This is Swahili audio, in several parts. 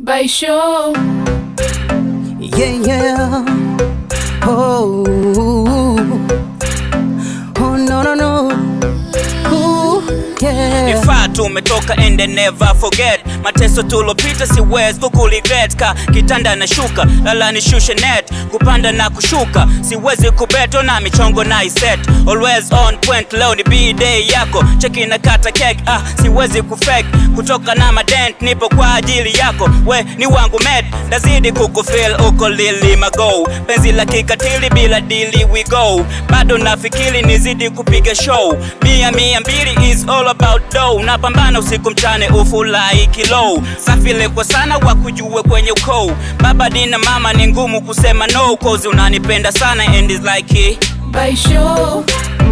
by show. Yeah, yeah. Oh, oh no, no, no. Ooh, yeah. Vifaa tumetoka and I never forget mateso tulopita siwezi kukuligret ka kitanda na shuka lala nishushe net kupanda na kushuka siwezi kubeto na michongo na iset always on point leo ni b-day yako cheki na kata cake ah siwezi kufake kutoka na madent nipo kwa ajili yako we ni wangu med ndazidi kukufil uko lili mago penzi la kikatili bila dili we go bado nafikiri nizidi kupiga show mia mia mbili is all about dough napambana usiku mchane ufulai kilo safile kwa sana wakujue kwenye ukoo baba dina mama ni ngumu kusema no cause unanipenda sana and is like it. by show.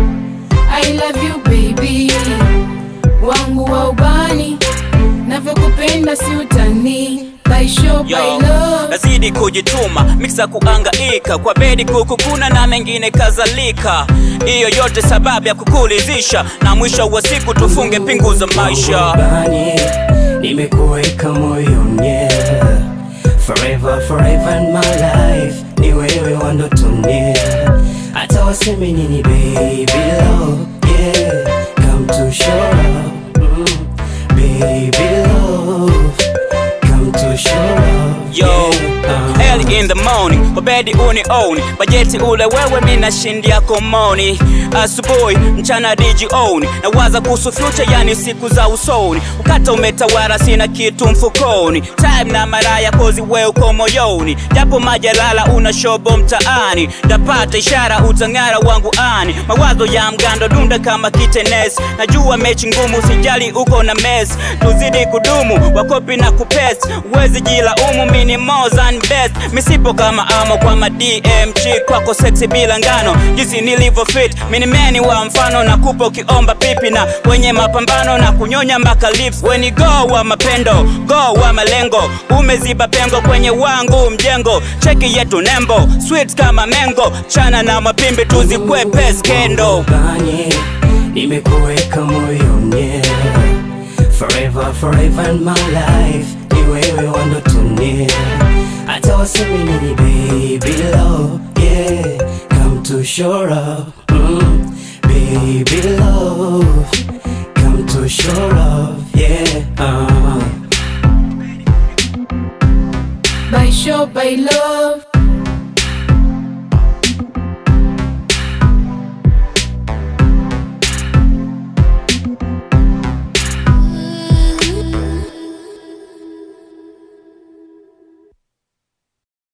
I love you baby, wangu wa ubani, navyokupenda si utani. By show, by Yo, love. nazidi kujituma miksa kuangaika kwa bedi kukukuna na mengine kadhalika hiyo yote sababu ya kukulizisha na mwisho wa siku tufunge pingu za maisha Bani, nimekuweka moyoni Forever, forever in my life Ni wewe wa ndotoni Hata waseme nini baby love Yeah, come to show up mm. Baby love Come to show up Yo, yeah. early in the morning, wabedi uni own bajeti ule wewe mina shindi yako moni asubuhi mchana diji own nawaza kuhusu future yani siku za usoni ukata umetawara sina kitu mfukoni time na maraya kozi we uko moyoni japo majalala una shobo mtaani ndapata ishara utang'ara wangu ani mawazo ya mgando dunda kama kitenes najua mechi ngumu sijali uko na mes tuzidi kudumu wakopi na kupes uwezi jila umu mini more than best misipo kama amo kwa ma DM chick kwako sexy bila ngano jinsi nilivyo fit mini meni wa mfano na kupa ukiomba pipi na wenye mapambano na kunyonya mpaka lips weni go wa mapendo go wa malengo umeziba pengo kwenye wangu mjengo cheki yetu nembo sweet kama mengo chana na mapimbi tuzikwepe skendo Bani, nimekuweka moyoni Forever, forever in my life Ni wewe wa ndotoni Hata waseme nini baby love Yeah, come to shore up mm. Baby love Come to shore up Yeah, uh. By show, by love.